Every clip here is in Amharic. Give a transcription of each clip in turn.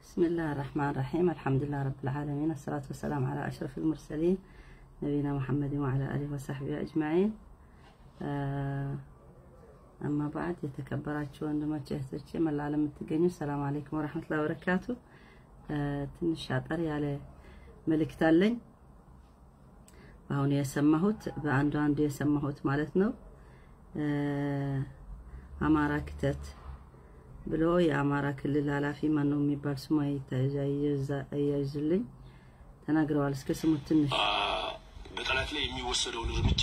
بسم الله الرحمن الرحيم الحمد لله رب العالمين الصلاة والسلام على أشرف المرسلين نبينا محمد وعلى آله وصحبه أجمعين أما بعد የተከበራችሁ ወንድሞች እህቶቼ መላ ዓለም የምትገኙ ሰላም አለይኩም ወራህመቱላሂ ወበረካቱ። ትንሽ አጠር ያለ መልእክት አለኝ። አሁን የሰማሁት በአንዱ አንዱ የሰማሁት ማለት ነው። አማራ ክተት ብሎ የአማራ ክልል ኃላፊ ማን ነው የሚባል ስሙ አያይዝልኝ ተናግረዋል። እስከ ስሙት ትንሽ በጠላት ላይ የሚወሰደውን እርምጃ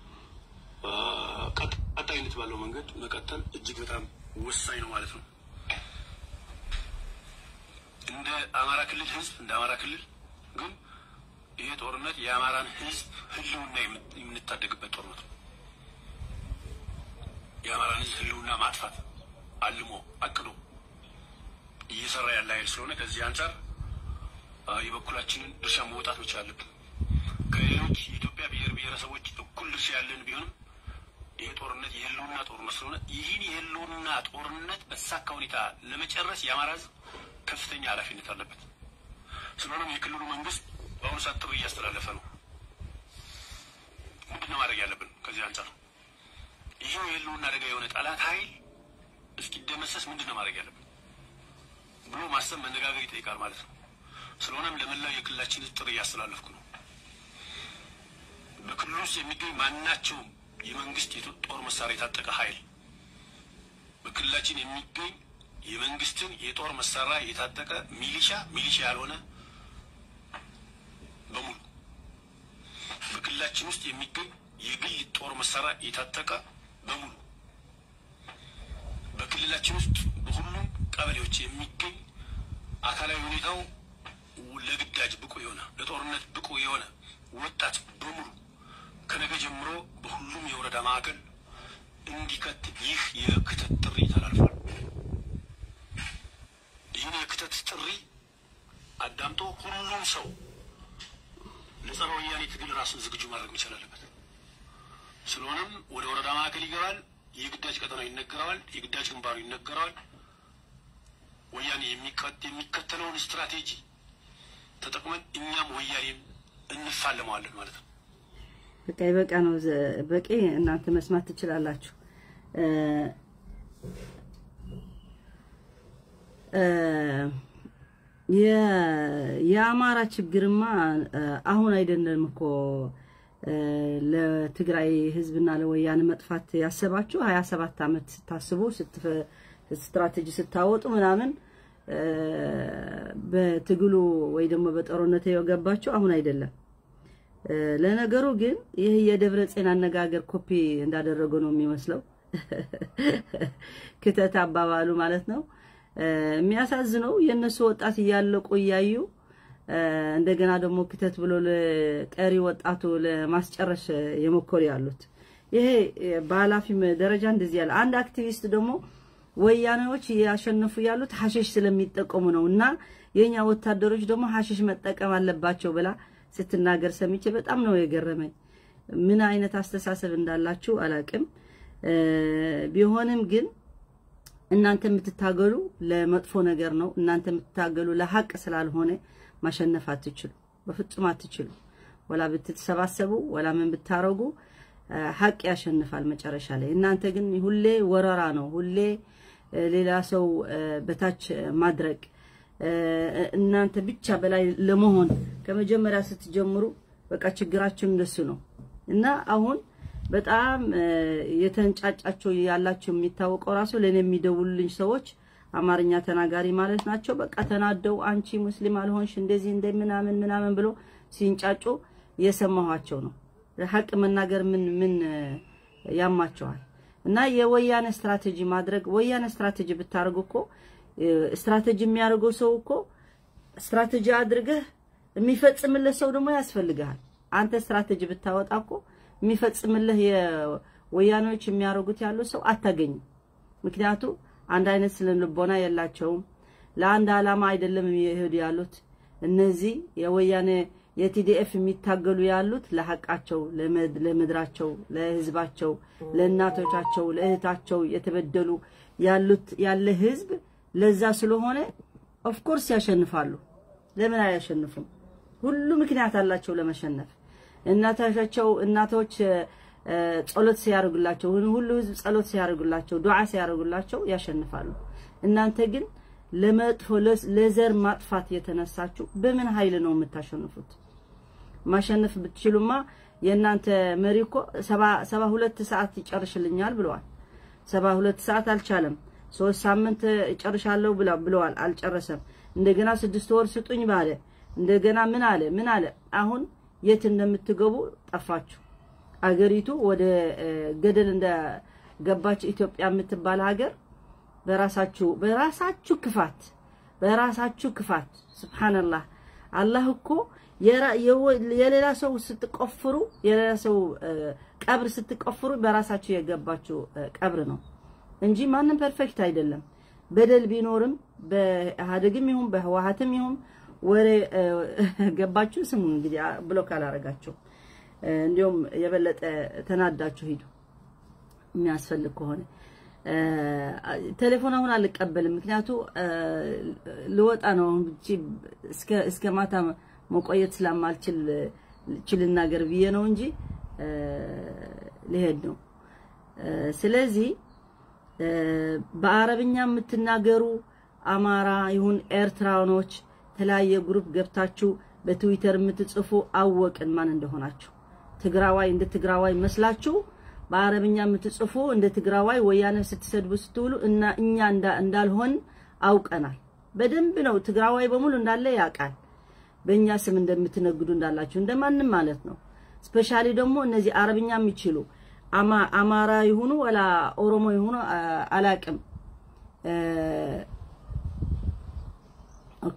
ቀጣይነት ባለው መንገድ መቀጠል እጅግ በጣም ወሳኝ ነው ማለት ነው። እንደ አማራ ክልል ህዝብ እንደ አማራ ክልል ግን ይሄ ጦርነት የአማራን ህዝብ ህልውና የምንታደግበት ጦርነት ነው። የአማራን ህዝብ ህልውና ማጥፋት አልሞ አቅዶ እየሰራ ያለ ኃይል ስለሆነ ከዚህ አንጻር የበኩላችንን ድርሻ መውጣት መቻል አለብን። ከሌሎች የኢትዮጵያ ብሔር ብሔረሰቦች እኩል ድርሻ ያለን ቢሆንም ይህ ጦርነት የህልውና ጦርነት ስለሆነ ይህን የህልውና ጦርነት በተሳካ ሁኔታ ለመጨረስ የአማራ ህዝብ ከፍተኛ ኃላፊነት አለበት። ስለሆነም የክልሉ መንግስት በአሁኑ ሰዓት ጥሪ እያስተላለፈ ነው። ምንድን ነው ማድረግ ያለብን? ከዚህ አንጻር ይህ የህልውና አደጋ የሆነ ጠላት ኃይል እስኪደመሰስ ምንድን ነው ማድረግ ያለብን ብሎ ማሰብ መነጋገር ይጠይቃል ማለት ነው። ስለሆነም ለመላው የክልላችን ህዝብ ጥሪ እያስተላለፍኩ ነው። በክልሉ ውስጥ የሚገኝ ማናቸውም የመንግስት የጦር መሳሪያ የታጠቀ ኃይል በክልላችን የሚገኝ የመንግስትን የጦር መሳሪያ የታጠቀ ሚሊሻ ሚሊሻ ያልሆነ በሙሉ በክልላችን ውስጥ የሚገኝ የግል ጦር መሳሪያ የታጠቀ በሙሉ በክልላችን ውስጥ በሁሉም ቀበሌዎች የሚገኝ አካላዊ ሁኔታው ለግዳጅ ብቁ የሆነ ለጦርነት ብቁ የሆነ ወጣት በሙሉ ከነገ ጀምሮ በሁሉም የወረዳ ማዕከል እንዲከት ይህ የክተት ጥሪ ተላልፏል። ይህን የክተት ጥሪ አዳምጦ ሁሉም ሰው ለጸረ ወያኔ ትግል ራሱን ዝግጁ ማድረግ መቻል አለበት። ስለሆነም ወደ ወረዳ ማዕከል ይገባል። የግዳጅ ቀጠናው ይነገረዋል። የግዳጅ ግንባሩ ይነገረዋል። ወያኔ የሚከተለውን ስትራቴጂ ተጠቅመን እኛም ወያኔን እንፋለመዋለን ማለት ነው። በቃ ይበቃ ነው። በቂ እናንተ መስማት ትችላላችሁ። የአማራ ችግርማ አሁን አይደለም እኮ ለትግራይ ህዝብና ለወያኔ መጥፋት ያሰባችሁ ሀያ ሰባት ዓመት ስታስቡ ስትራቴጂ ስታወጡ ምናምን በትግሉ ወይ ደግሞ በጦርነት የገባችሁ አሁን አይደለም። ለነገሩ ግን ይህ የደብረ ጽዮን አነጋገር ኮፒ እንዳደረገው ነው የሚመስለው። ክተት አባባሉ ማለት ነው። የሚያሳዝነው የእነሱ ወጣት እያለቁ እያዩ እንደገና ደግሞ ክተት ብሎ ለቀሪ ወጣቱ ለማስጨረስ የሞከሩ ያሉት ይሄ በኃላፊ ደረጃ እንደዚህ ያለ አንድ አክቲቪስት ደግሞ ወያኔዎች እያሸነፉ ያሉት ሀሽሽ ስለሚጠቀሙ ነው እና የኛ ወታደሮች ደግሞ ሀሽሽ መጠቀም አለባቸው ብላ ስትናገር ሰምቼ በጣም ነው የገረመኝ። ምን አይነት አስተሳሰብ እንዳላችሁ አላቅም። ቢሆንም ግን እናንተ የምትታገሉ ለመጥፎ ነገር ነው። እናንተ የምትታገሉ ለሀቅ ስላልሆነ ማሸነፍ አትችሉ፣ በፍጹም አትችሉ። ወላ ብትሰባሰቡ ወላ ምን ብታረጉ ሀቅ ያሸንፋል መጨረሻ ላይ። እናንተ ግን ሁሌ ወረራ ነው፣ ሁሌ ሌላ ሰው በታች ማድረግ እናንተ ብቻ በላይ ለመሆን ከመጀመሪያ ስትጀምሩ በቃ ችግራችን እንደሱ ነው እና አሁን በጣም የተንጫጫቸው ያላቸው የሚታወቀው ራሱ ለኔ የሚደውሉልኝ ሰዎች አማርኛ ተናጋሪ ማለት ናቸው። በቃ ተናደው አንቺ ሙስሊም አልሆንሽ እንደዚህ እንደ ምናምን ምናምን ብሎ ሲንጫጩ የሰማኋቸው ነው። ሀቅ መናገር ምን ምን ያማቸዋል? እና የወያኔ ስትራቴጂ ማድረግ ወያኔ ስትራቴጂ ብታደርጉ እኮ ስትራቴጂ የሚያደርገው ሰው እኮ ስትራቴጂ አድርገህ የሚፈጽምልህ ሰው ደግሞ ያስፈልግሃል። አንተ ስትራቴጂ ብታወጣ እኮ የሚፈጽምልህ የወያኔዎች የሚያደርጉት ያለው ሰው አታገኝም። ምክንያቱ አንድ አይነት ስነ ልቦና የላቸውም። ለአንድ ዓላማ አይደለም የሚሄዱ ያሉት እነዚህ የወያኔ የቲዲኤፍ የሚታገሉ ያሉት ለሐቃቸው፣ ለምድራቸው፣ ለህዝባቸው፣ ለእናቶቻቸው፣ ለእህታቸው የተበደሉ ያሉት ያለ ህዝብ ለዛ ስለሆነ ኦፍ ኮርስ ያሸንፋሉ። ለምን አያሸንፉም? ሁሉ ምክንያት አላቸው ለመሸነፍ። እናቶቻቸው እናቶች ጸሎት ሲያደርጉላቸው ሁሉ ህዝብ ጸሎት ሲያደርጉላቸው ዱዓ ሲያደርጉላቸው ያሸንፋሉ። እናንተ ግን ለመጥፎ ለዘር ማጥፋት የተነሳችሁ በምን ኃይል ነው የምታሸንፉት? ማሸነፍ ብትችሉማ የእናንተ መሪ እኮ ሰባ ሁለት ሰዓት ይጨርሽልኛል ብለዋል። ሰባ ሁለት ሰዓት አልቻለም። ሶስት ሳምንት እጨርሻለሁ ብለዋል፣ አልጨረሰም። እንደገና ስድስት ወር ስጡኝ ባለ እንደገና ምን አለ ምን አለ። አሁን የት እንደምትገቡ ጠፋችሁ። አገሪቱ ወደ ገደል እንደገባች ኢትዮጵያ የምትባል ሀገር በራሳችሁ በራሳችሁ ክፋት በራሳችሁ ክፋት ሱብሃንአላህ አላህ እኮ የሌላ ሰው ስትቆፍሩ የሌላ ሰው ቀብር ስትቆፍሩ በራሳችሁ የገባችሁ ቀብር ነው እንጂ ማንም ፐርፌክት አይደለም። በደል ቢኖርም በኢህአዴግም ይሁን በህወሓትም ይሁን ወሬ ገባችሁ ስሙ እንግዲህ ብሎክ አላረጋችሁ። እንዲሁም የበለጠ ተናዳችሁ ሂዱ የሚያስፈልግ ከሆነ ቴሌፎን አሁን አልቀበልም። ምክንያቱ ልወጣ ነው እስከ እስከ ማታ መቆየት ስለማልችል ችልናገር ብዬ ነው እንጂ ልሄድ ነው። ስለዚህ በአረብኛ የምትናገሩ አማራ ይሁን ኤርትራኖች የተለያየ ግሩፕ ገብታችሁ በትዊተር የምትጽፉ አወቅን ማን እንደሆናችሁ። ትግራዋይ እንደ ትግራዋይ መስላችሁ በአረብኛ የምትጽፉ እንደ ትግራዋይ ወያኔ ስትሰድቡ ስትውሉ እና እኛ እንዳልሆን አውቀናል። በደንብ ነው ትግራዋይ በሙሉ እንዳለ ያውቃል። በእኛ ስም እንደምትነግዱ እንዳላችሁ እንደማንም ማለት ነው። ስፔሻሊ ደግሞ እነዚህ አረብኛ የሚችሉ አማራ ይሁኑ ወላ ኦሮሞ ይሁኑ አላቅም። ኦኬ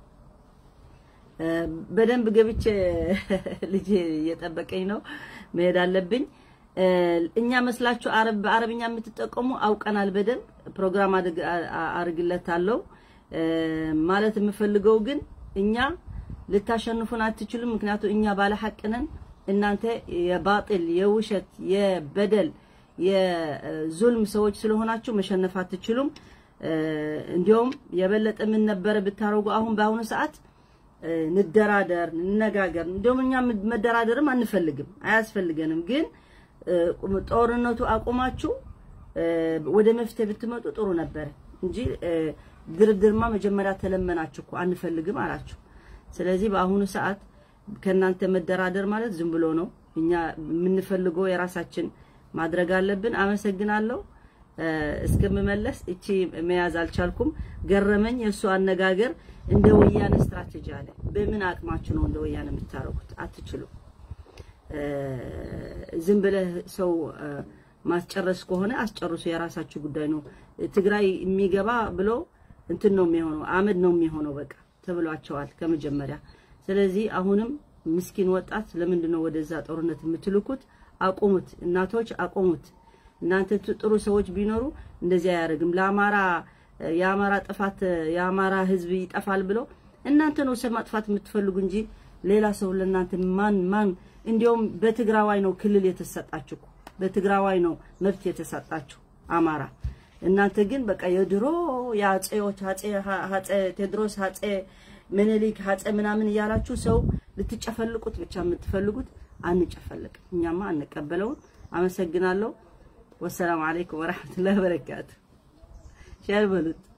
በደንብ ገብቼ ልጄ እየጠበቀኝ ነው፣ መሄድ አለብኝ። እኛ መስላችሁ አረብ በአረብኛ የምትጠቀሙ አውቀናል። በደንብ ፕሮግራም አድርግለታለሁ። ማለት የምፈልገው ግን እኛ ልታሸንፉን አትችሉም። ምክንያቱም እኛ ባለ ሐቅ ነን። እናንተ የባጢል የውሸት የበደል የዙልም ሰዎች ስለሆናችሁ መሸነፍ አትችሉም። እንዲሁም የበለጠ ምን ነበረ ብታረጉ አሁን በአሁኑ ሰዓት እንደራደር፣ እንነጋገር። እንዲሁም እኛ መደራደርም አንፈልግም፣ አያስፈልገንም። ግን ጦርነቱ አቁማችሁ ወደ መፍትሄ ብትመጡ ጥሩ ነበረ እንጂ ድርድርማ መጀመሪያ ተለመናችሁ እኮ አንፈልግም አላችሁ። ስለዚህ በአሁኑ ሰዓት ከእናንተ መደራደር ማለት ዝም ብሎ ነው። እኛ የምንፈልገው የራሳችን ማድረግ አለብን። አመሰግናለሁ። እስከምመለስ እቺ መያዝ አልቻልኩም። ገረመኝ የእሱ አነጋገር። እንደ ወያኔ ስትራቴጂ አለ። በምን አቅማችሁ ነው እንደ ወያኔ የምታረጉት? አትችሉም። ዝም ብለህ ሰው ማስጨረስ ከሆነ አስጨርሱ፣ የራሳችሁ ጉዳይ ነው። ትግራይ የሚገባ ብሎ እንትን ነው የሚሆነው፣ አመድ ነው የሚሆነው በቃ ተብሏቸዋል ከመጀመሪያ። ስለዚህ አሁንም ምስኪን ወጣት ለምንድን ነው ወደዛ ጦርነት የምትልኩት? አቁሙት፣ እናቶች አቁሙት። እናንተ ጥሩ ሰዎች ቢኖሩ እንደዚህ አያደርግም። ለአማራ የአማራ ጥፋት የአማራ ሕዝብ ይጠፋል ብሎ እናንተ ነው ሰው ማጥፋት የምትፈልጉ እንጂ ሌላ ሰው ለእናንተ ማን ማን እንዲያውም በትግራዋይ ነው ክልል የተሰጣችሁ በትግራዋይ ነው መብት የተሰጣችሁ አማራ። እናንተ ግን በቃ የድሮ የአጼዎች አጼ አጼ ቴዎድሮስ አጼ ምኒልክ አጼ ምናምን እያላችሁ ሰው ልትጨፈልቁት ብቻ የምትፈልጉት አንጨፈልቅ፣ እኛማ አንቀበለውም። አመሰግናለሁ። ወሰላም አለይኩም ወራህመቱላሂ ወበረካቱ። ሸር በሉት።